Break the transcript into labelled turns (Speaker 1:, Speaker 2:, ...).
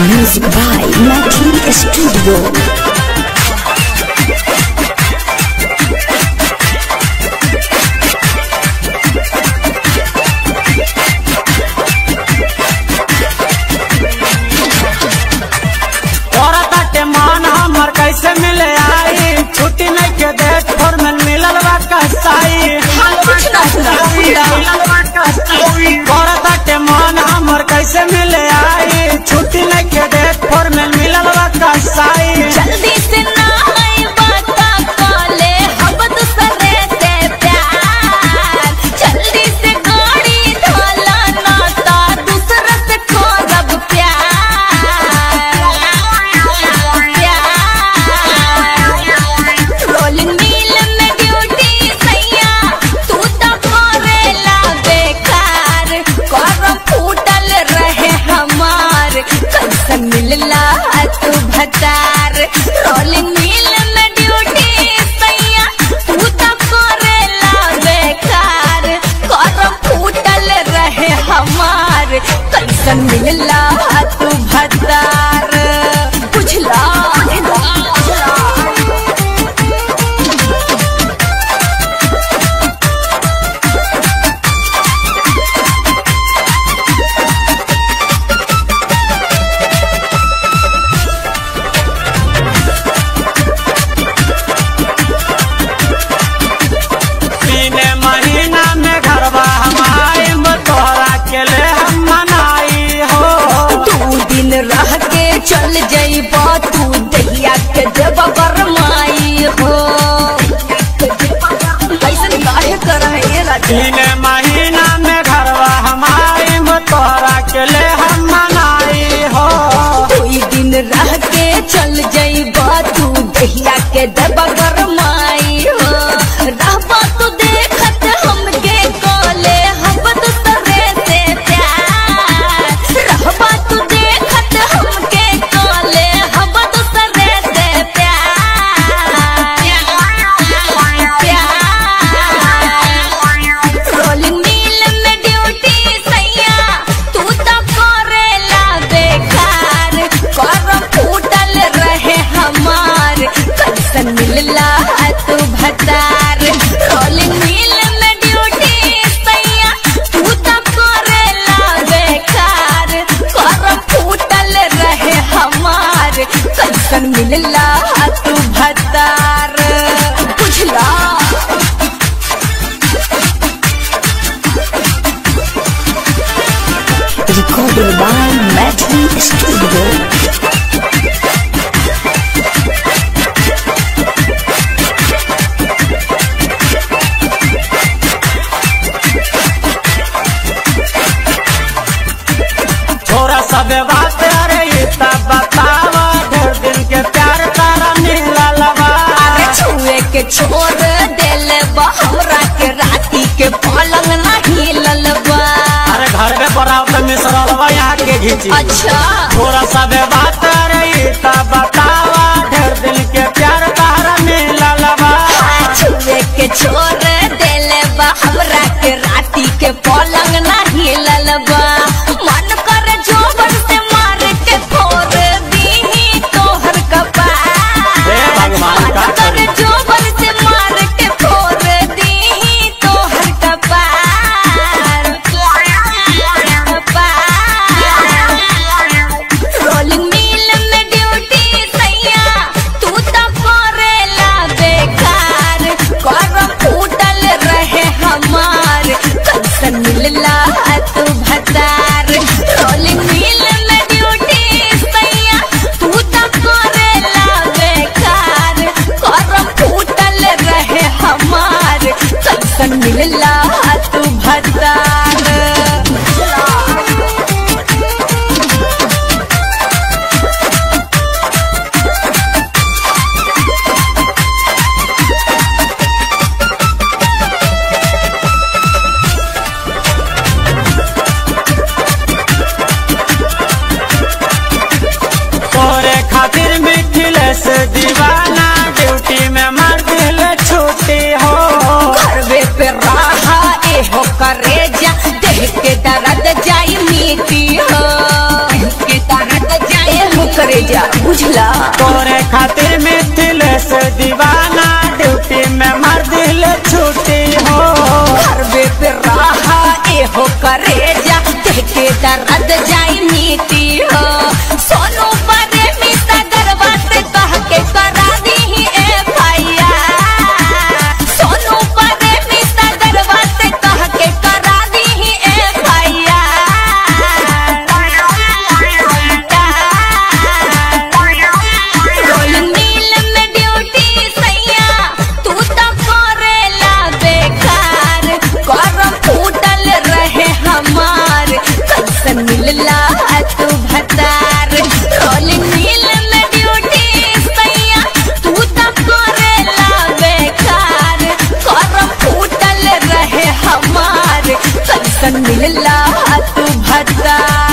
Speaker 1: Music by Mathi Studio.
Speaker 2: तोरा ताटे मान हमर कैसे मिले आई छुट्टी नहीं के डेट फोर में मिलल बा कसाई तोरा ताटे मान हमर कैसे मिले आई छुट्टी नहीं के डेट फोर में मिलल बा कसाई
Speaker 3: जल्दी से ना आई बाता काले हम दूसरे से प्यार जल्दी से गाड़ी ढाला नाता दूसरे से खोजब प्यार रोलिंग मिल में ड्यूटी सैया तू तो करेला बेकार करम फूटल रहे हमार कैसे मिलला तू भतार रोलिंग मिल में ड्यूटी सैया तू तो करेला बेकार करम फूटल रहे हमार कैसे मिलला तू भतार बुझला
Speaker 2: तीन महीना में घरवा हमारे तोहरा के ले हम मनाई हो
Speaker 3: दू दिन रह के चल जइबा तू दहिया के देव गरमाई हो ऐसन काहे कर है राजा
Speaker 2: तीन महीना में घरवा हमारे तोहरा के ले हम मनाई हो
Speaker 3: कोई दिन रह के चल जइबा तू दहिया के देव गरमाई हो रहबा तू देखत हमके कोले हम दूसरे से प्यार रहबा तू देखत हमके कोले हम दूसरे से प्यार रोलिंग मिल में ड्यूटी सैया तू तो करेला बेकार करम फूटल रहे हमार कैसन मिलला तू भतार रोलिंग मिल में ड्यूटी सैया तू तो करेला बेकार करम फूटल रहे हमार कैसन मिलला तू भतार बुझला
Speaker 1: Recorded by Mathi Studio.
Speaker 2: छोरा सब बात अरे ये तब बतावा ढेर दिन के प्यार तारा मिलल बा
Speaker 3: अरे छुए के छोड़ देल बा हमरा के राती के पलंग ना हिलल बा
Speaker 2: अरे घर में बराव तो मिसरल बा यहाँ के घीची
Speaker 3: अच्छा
Speaker 2: छोरा सब बात अरे ये तब बतावा ढेर दिन के प्यार तारा मिलल बा
Speaker 3: छुए के छोड़ देल बा हमरा के राती के पलंग ना हिलल बा मन कर जोबर से मार के फोड़ दी तोहर
Speaker 2: हे
Speaker 3: कपार
Speaker 2: भगवान,
Speaker 3: मन
Speaker 2: का
Speaker 3: कर
Speaker 2: करी?
Speaker 3: जोबर से मार के फोड़ दी तोहर कपार रोलिंग मिल में ड्यूटी सैया तू तो करेला बेकार करम फूटल रहे हमार कैसन मिलला तू भतार रोलिंग मिल में ड्यूटी सैया तू तो करेला बेकार करम फूटल रहे हमार कैसन मिलला तू भतार
Speaker 2: तोरे खातिर मिथिले से दीवाना ड्यूटी में मार दिल छुट्टी हो
Speaker 3: घरवे पे रहा ए हो करे कैसन मिलला तू भट्टा